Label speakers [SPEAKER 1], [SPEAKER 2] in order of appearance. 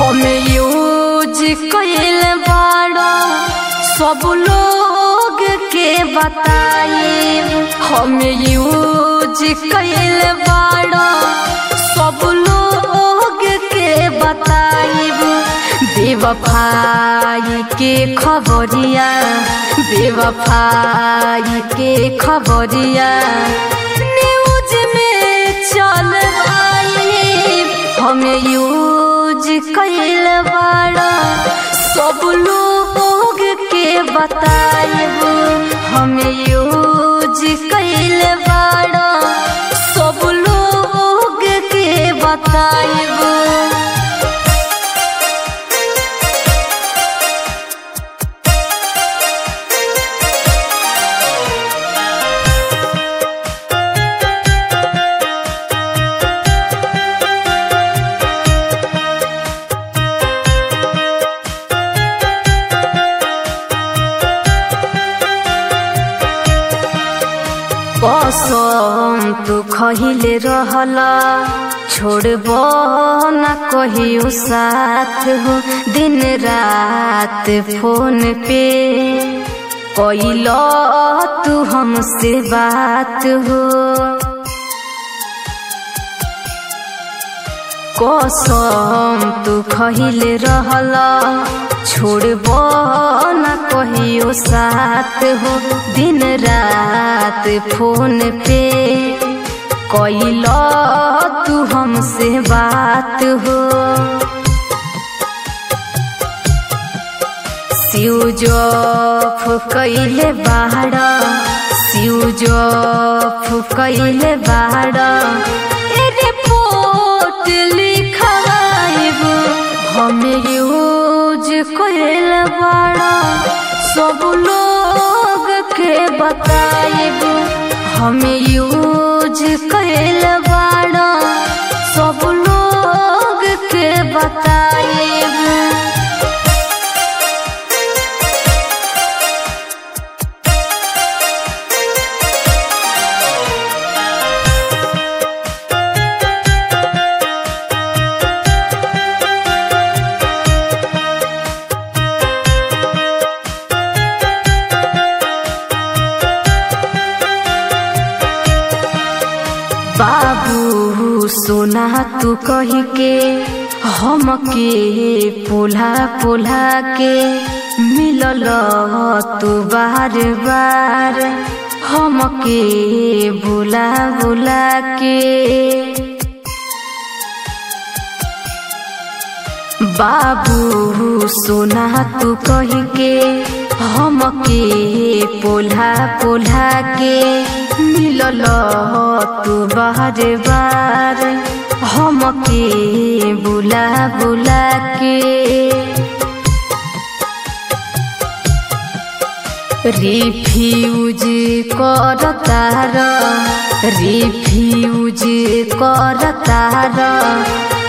[SPEAKER 1] हम यूज कैल बाड़ा सब लोग के बताए हम यूज कैल बाड़ा सब लोग के बताइब बेवफाई के खबरिया बेवफाई के खबरिया न्यूज में चल आई हम यूज कैल बाड़ा सब लोग के बताइब हम यूज कैल बाड़ा सब लोग के बताइब कसम तू खहिले रहला छोड़ब न कहियो साथ हो दिन रात फोन पे कैल तू हमसे बात हो कसम तू खहिले रहला छोड़ब न कहियो साथ हो दिन रात फोन पे कैल तू हमसे बात हो सिउजफ कैले बाड़ा सिउजफ कैले बाड़ा ए रिपोर्ट लिखवाइब हम यूज कैल बाड़ा सब लोग के बताइब हम यूज कैल बाड़ा सब लोग के बताइब बाबू सोना तू कही के हम के पोला पोला के मिलल तू बार बार हम के बुला बुला के बाबू सोना तू कही के हम के पोला पोला के मिलल तू बार बार हम के बुला बुला के रिफ्यूज कर तार रिफ्यूज कर तार